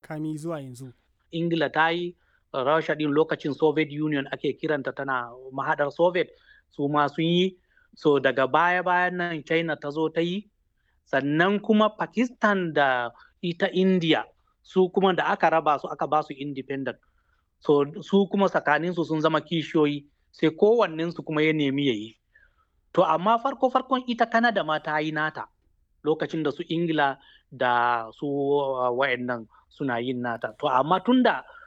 makami zuwa yanzu. Ingila ta yi, Rasha din lokacin Soviet Union ake kiranta tana mahaɗar Soviet su ma sun yi. So daga baya-bayan nan China ta zo ta yi, sannan kuma Pakistan da ita India su kuma da aka raba su aka ba su independent. So su kuma tsakaninsu sun zama kishiyoyi sai kowannensu kuma ya nemi ya yi. To amma farko-farkon ita Canada ma ta yi nata lokacin da su Ingila da su wa'annan suna yin nata. To amma tunda